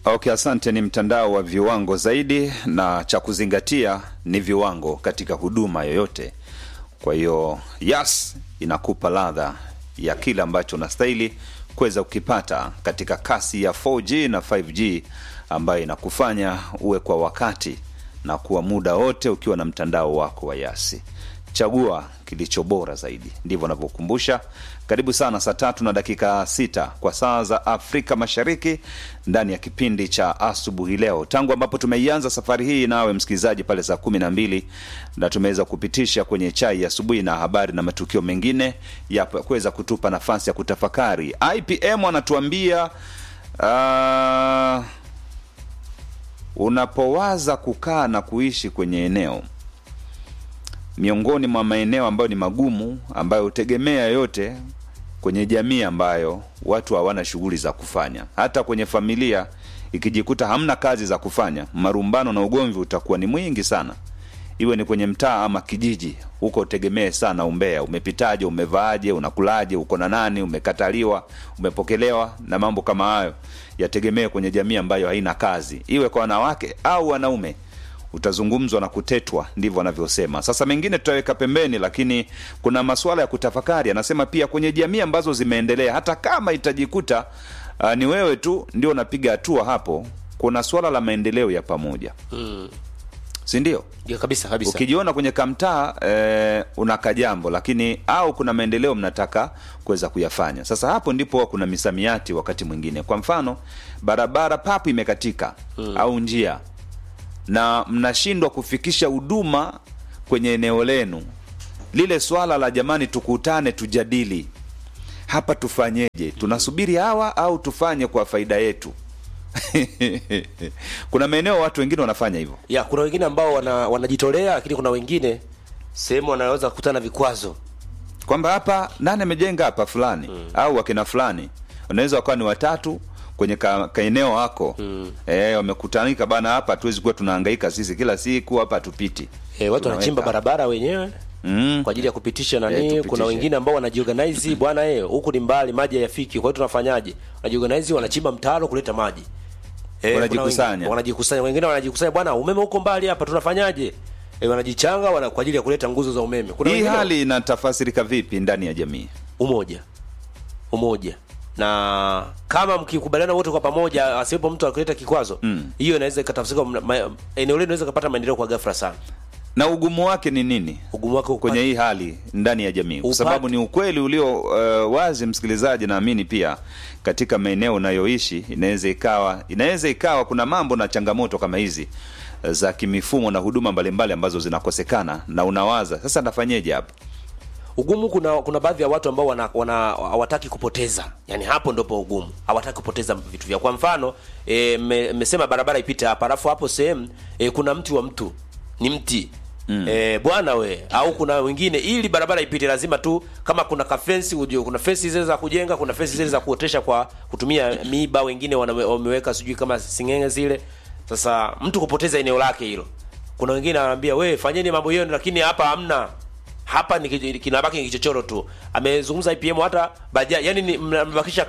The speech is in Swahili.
Okay, asante. Ni mtandao wa viwango zaidi, na cha kuzingatia ni viwango katika huduma yoyote. Kwa hiyo Yas inakupa ladha ya kile ambacho unastahili kuweza kukipata katika kasi ya 4G na 5G ambayo inakufanya uwe kwa wakati na kuwa muda wote ukiwa na mtandao wako wa Yasi. Chagua kilicho bora zaidi, ndivyo anavyokumbusha. Karibu sana, saa tatu na dakika sita kwa saa za Afrika Mashariki, ndani ya kipindi cha asubuhi leo, tangu ambapo tumeianza safari hii nawe msikilizaji pale saa kumi na mbili na tumeweza kupitisha kwenye chai ya asubuhi na habari na matukio mengine ya kuweza kutupa nafasi ya kutafakari. IPM anatuambia uh, unapowaza kukaa na kuishi kwenye eneo miongoni mwa maeneo ambayo ni magumu ambayo hutegemea yote kwenye jamii ambayo watu hawana shughuli za kufanya. Hata kwenye familia ikijikuta hamna kazi za kufanya, marumbano na ugomvi utakuwa ni mwingi sana, iwe ni kwenye mtaa ama kijiji. Huko utegemee sana umbea, umepitaje, umevaaje, unakulaje, uko na nani, umekataliwa, umepokelewa, na mambo kama hayo yategemee kwenye jamii ambayo haina kazi, iwe kwa wanawake au wanaume utazungumzwa na kutetwa, ndivyo wanavyosema. Sasa mengine tutaweka pembeni, lakini kuna masuala ya kutafakari. Anasema pia kwenye jamii ambazo zimeendelea, hata kama itajikuta uh, ni wewe tu ndio unapiga hatua hapo, kuna swala la maendeleo ya pamoja Mm. si ndio? Ya, kabisa kabisa. Ukijiona kwenye kamtaa eh, unaka jambo lakini au kuna maendeleo mnataka kuweza kuyafanya. Sasa hapo ndipo huwa kuna misamiati wakati mwingine. Kwa mfano, barabara papu imekatika au njia na mnashindwa kufikisha huduma kwenye eneo lenu, lile swala la jamani, tukutane tujadili hapa, tufanyeje? Tunasubiri hawa au tufanye kwa faida yetu? kuna maeneo watu wengine wanafanya hivyo. Ya, kuna wengine ambao wana, wanajitolea lakini kuna wengine sehemu wanaweza kukutana na vikwazo. kwamba hapa nani amejenga hapa fulani au wakina fulani wanaweza wakawa ni watatu kwenye ka, kaeneo hako mm. e, wamekutanika bana hapa hatuwezi kuwa tunahangaika sisi kila siku hapa hatupiti E, watu Tunaweka wanachimba hapa. barabara wenyewe mm. kwa ajili ya kupitisha Eh, nani. tupitishe. kuna wengine ambao wanajiorganize bwana, eh huku ni mbali, maji hayafiki, kwa hiyo tunafanyaje? Wanajiorganize, wanachimba mtaro kuleta maji. Eh, Wanajikusanya. kuna wengine- wanajikusanya, wengine wanajikusanya, bwana, umeme huko mbali hapa, tunafanyaje? Eh, wanajichanga wana, kwa ajili ya kuleta nguzo za umeme. Kuna hii wengine hali inatafasirika vipi ndani ya jamii umoja umoja na kama mkikubaliana wote kwa pamoja, asiwepo mtu akileta kikwazo, hiyo inaweza ikatafsirika, mna- ma- eneo lenu inaweza kupata maendeleo kwa ghafla sana. na ugumu wake ni nini Ugumu wake uko kwenye hii hali ndani ya jamii kwa Upate- sababu ni ukweli ulio uh, wazi msikilizaji naamini pia katika maeneo unayoishi inaweza ikawa inaweza ikawa kuna mambo na changamoto kama hizi uh, za kimifumo na huduma mbalimbali ambazo zinakosekana na unawaza sasa nafanyeje hapa ugumu. Kuna kuna baadhi ya watu ambao wana wana hawataki kupoteza, yani hapo ndipo ugumu, hawataki kupoteza vitu vyao. Kwa mfano e, mmesema barabara ipite hapa, alafu hapo sehemu e, kuna mti wa mtu ni mti Mm. E, bwana we au kuna wengine, ili barabara ipite lazima tu kama kuna kafensi ujue, kuna fensi zile za kujenga, kuna fensi zile za kuotesha kwa kutumia miiba, wengine wana- wameweka sijui kama singenge zile. Sasa mtu kupoteza eneo lake hilo, kuna wengine wanaambia we fanyeni mambo yenu, lakini hapa hamna hapa ni kij- kinabaki ni kichochoro tu. Amezungumza IPM hata baja, yani ni mnabakisha